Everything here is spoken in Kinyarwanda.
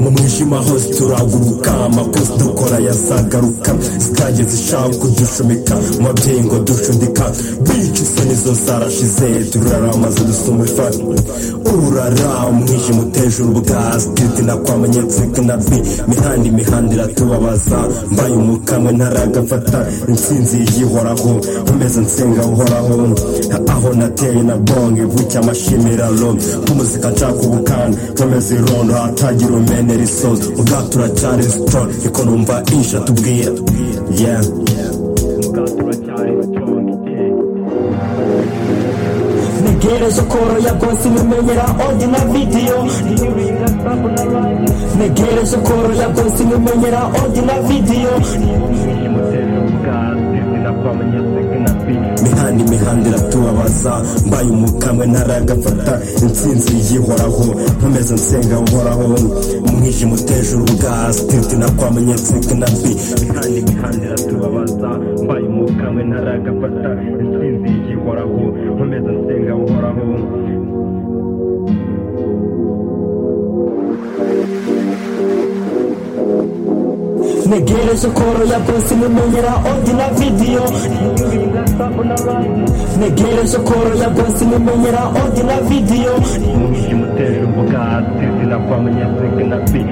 mu mwijima hose turaguruka amakosa dukora yazagaruka zitajya zishaka kudushumika umubyeyi ngo dushudika bica isoni zo zarashize turaramaze dusumufa ururara umwijima uteje urubwa sititi nakwamenye tsika na bi imihanda imihanda iratubabaza mbaye umukamwe ntaragafata intsinzi yihoraho umeze nsenga uhoraho aho nateye na bonge bucya amashimiralo k'umuzika nshaka ubukana kameze irondo hatagira umenya neri sozi ubwatura cyane sitoro niko numva insha tubwira yeah ntegereje koroya rwose nkimenyera odi na vidiyo ntegereje koroya rwose nkimenyera odi na vidiyo imihanda imihanda iratubabaza mbaye umukamwe ntaragafata intsinzi yihoraho nkomeza nsenga uhoraho umwijima uteje urubuga sititi nakwamenye nsika na bi imihanda imihanda iratubabaza mbaye umukamwe ntaragafata intsinzi yihoraho nkomeza nsenga uhoraho ntegereje koroya rwose nkimenyera odi na vidiyo ntegereje koroya rwose nkimenyera odi na vidiyo umwijima uteje urubuga sititi nakwamenye nsika na bi